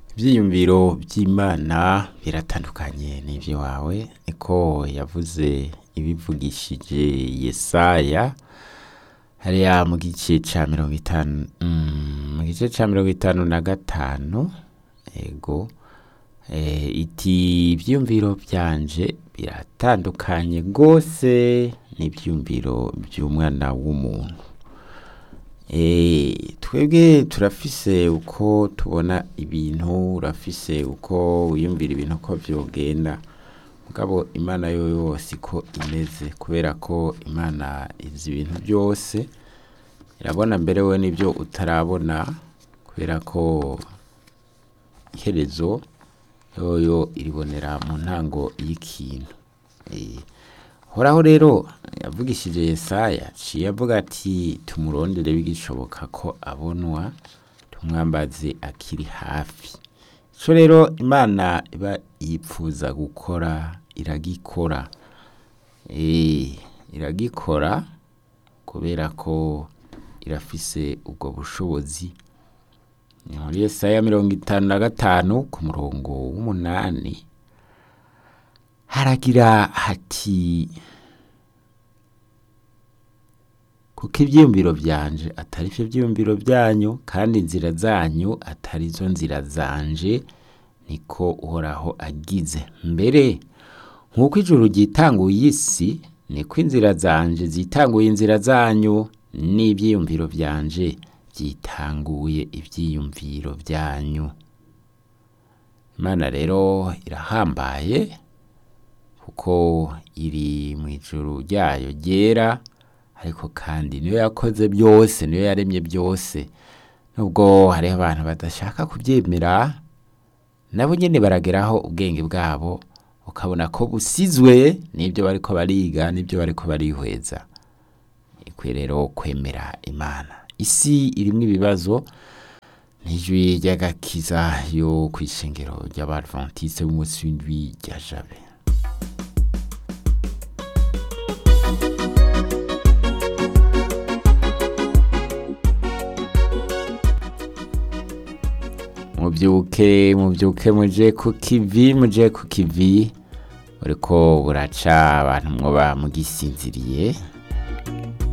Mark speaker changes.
Speaker 1: ivyiyumviro vy'imana biratandukanye n'ivy'iwawe niko yavuze ibivugishije yesaya hariya mu gice ca mirongo itanu mm, mu gice ca mirongo itanu na gatanu ego eh, iti ivyiyumviro vyanje biratandukanye gose n'ivyiyumviro vy'umwana w'umuntu Eh, twebwe turafise uko tubona ibintu urafise uko wiyumvira ibintu ko vyogenda mugabo imana yo yose ko imeze kubera ko imana izi ibintu byose irabona mbere we n'ibyo utarabona kubera ko iherezo yoyo iribonera mu ntango y'ikintu Eh, horaho rero yavugishije yesaya ciye avuga ati tumurondere bigishoboka ko abonwa tumwambaze akiri hafi ico rero imana iba yipfuza gukora iragikora Eh, iragikora kubera ko irafise ubwo bushobozi ni muri yesaya mirongo itanu na gatanu ku murongo w'umunani haragira hati kuko ivyiyumviro vyanje atari vyo vyiyumviro vyanyu kandi inzira zanyu atari zo nzira zanje niko uhoraho agize mbere nk'uko ijuru ryitanguye isi niko inzira zanje zitanguye inzira zanyu n'ivyiyumviro vyanje vyitanguye ivyiyumviro vyanyu imana rero irahambaye kuko iri mu ijuru ryayo ryera ariko kandi niyo yakoze byose niyo yaremye byose nubwo hariho abantu badashaka kubyemera nabo nyene barageraho ubwenge bwabo ukabona ko busizwe n'ibyo bariko bariga n'ibyo bariko barihweza ikwiye rero kwemera imana isi irimwo ibibazo n'ijwi ry'agakiza yo kw'ishengero ry'abadventiste b'umunsi w'indwi rya jabe mubyuke mubyuke muje ku kivi muje ku kivi buriko buraca abantu mwoba mugisinziriye